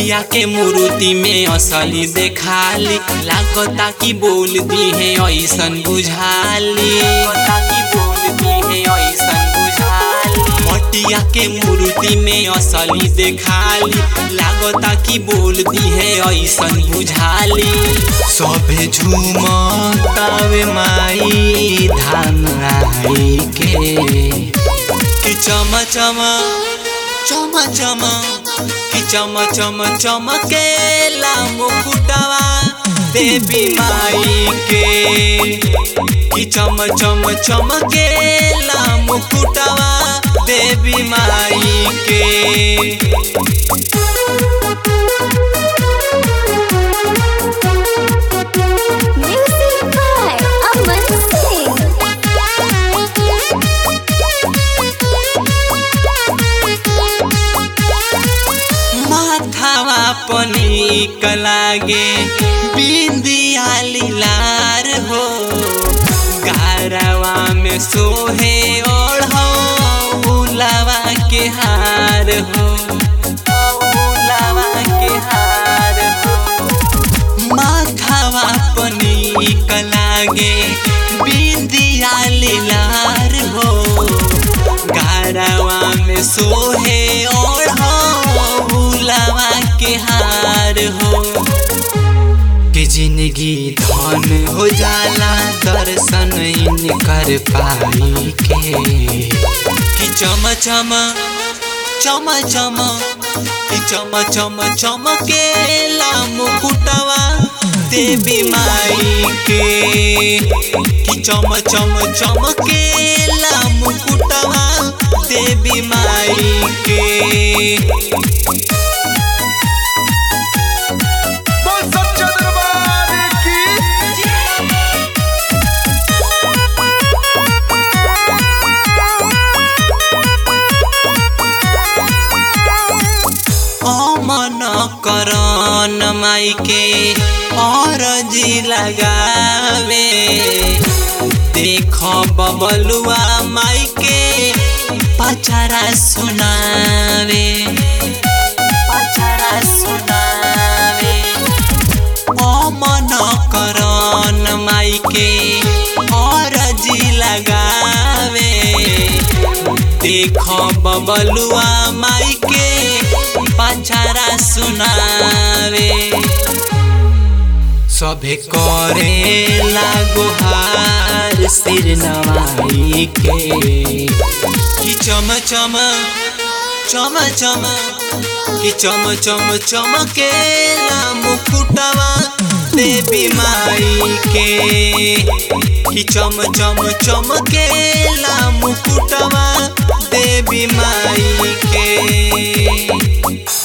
मटिया के मूर्ति में असली देखाली लागता कि बोल दी है ऐसन बुझाली कि बोल दी है ऐसन बुझाली मटिया के मूर्ति में असली देखाली लागता कि बोल दी है ऐसन बुझाली सभे झूमतावे माई धान आई के कि चम चम चम चम कि चम चम चमकेला मुकुटवा देवी माई के कि चम चम चमकेला मुकुटवा देवी माई के Music by Aman Singh. माथावा पनीक लागे बिंदिया लीलार हो गारवा में सोहे ओढ़ो उलावा के हार हो उलावा के हार हो माथावा पनीक लागे बिंदिया लीलार हो गारवा में सोहे ओढ़ो बुलावा के हार हो कि जिंदगी धन हो जाला दर्शन इन कर पाई के कि चम चम चम चम कि चम चम चमकेला मुकुटवा देवी माई के कि चम चम चमकेला मुकुटवा देवी माई के बोल सच्चा दरबार की अमन करन माई के अरजी लगावे देख बबलुआ माई के पचरा सुनावे पचरा सुनावे अमन करन माई के अरजी लगावे देख बबलुआ माई के पछारा सुनावे सभे करे लागोहार सिर नवाई के कि चम चम चम चम कि चम चम चमकेला मुकुटवा देवी माई के कि चम चम चमकेला मुकुटवा देवी माई के